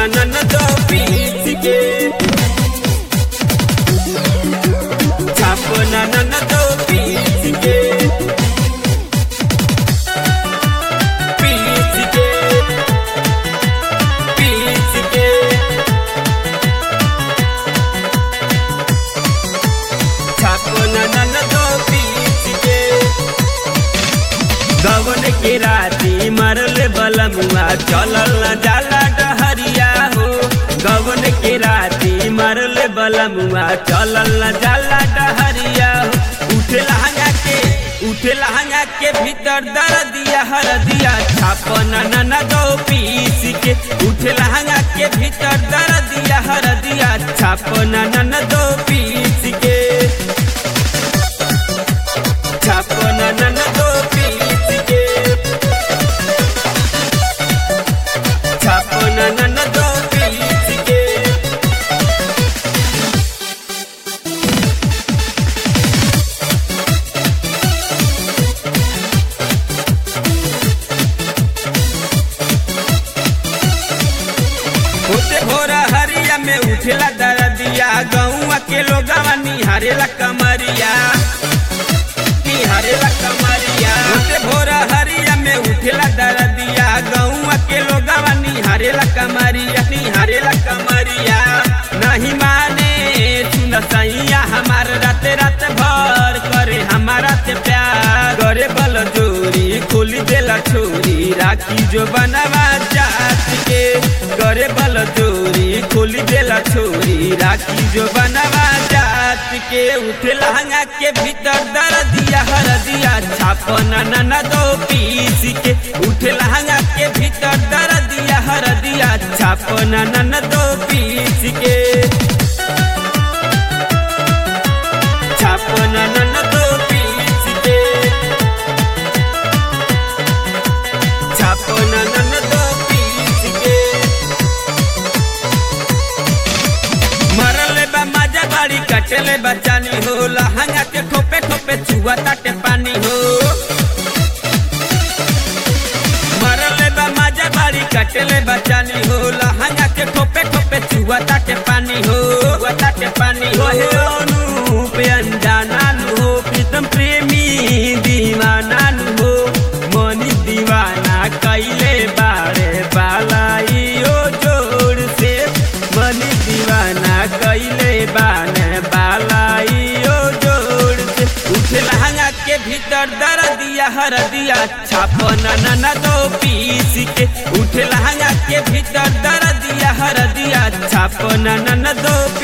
नन दो पीस के छापना नन दो पीस के पीस के पीस के छापना नन दो पीस के गवन के राती मरल बलमुआ चलल न जाला डहरिया हो गवन के राती मरल बलमुआ चलल न जाला डहरिया हो उठे लहंगा के उठे लहंगा के भीतर दर दिया हर दिया छापना नन दो पीस के उठे लहंगा के भीतर दर दिया हर दिया छापना नन दो पीस के छापना नन दो पीस के छापना नन दो पीस के होते भोरा हरिया में उठेला दरदिया गौआ के लोगवा निहारेला कमरिया निहारेला कमरिया होते भोरा हरिया में उठेला दरदिया गौआ के लोगवा निहारेला कमरिया निहारेला कमरिया नहीं माने सुन सैया हमार रात रात भर करे हमारा से प्यार करे बल जोरी खोली देला छोरी राखी जो बनवा जात के करे बल जोरी खोली देला छोरी राखी जो बनवा जात के उठे लहंगा के भीतर दर दिया हर दिया छापना नन दो पीस के उठे लहंगा के भीतर दर दिया हर दिया छापना नन दो पीस के छापना नन दो पीस के छापना नन दो पीस के मरले बा मजा बाड़ी कटले बचानी हो लहंगा के ठोपे ठोपे चुआ ताटे पानी हो मरले बा मजा बाड़ी कटले बचानी हो लहंगा के ठोपे ठोपे चुआ ताटे पानी हो चुआ ताटे पानी हो हे अनूप अनजाना नु हो प्रीतम प्रेमी दीवाना नु हो मनी दीवाना कैले बारे बालाई ओ जोड़ से मनी दीवाना कैले बाने बालाई ओ जोड़ से उठे लहंगा के भीतर दर दिया हर दिया छापना नन दो पीस के उठे लहंगा के भीतर दर दिया हर दिया छापना नन दो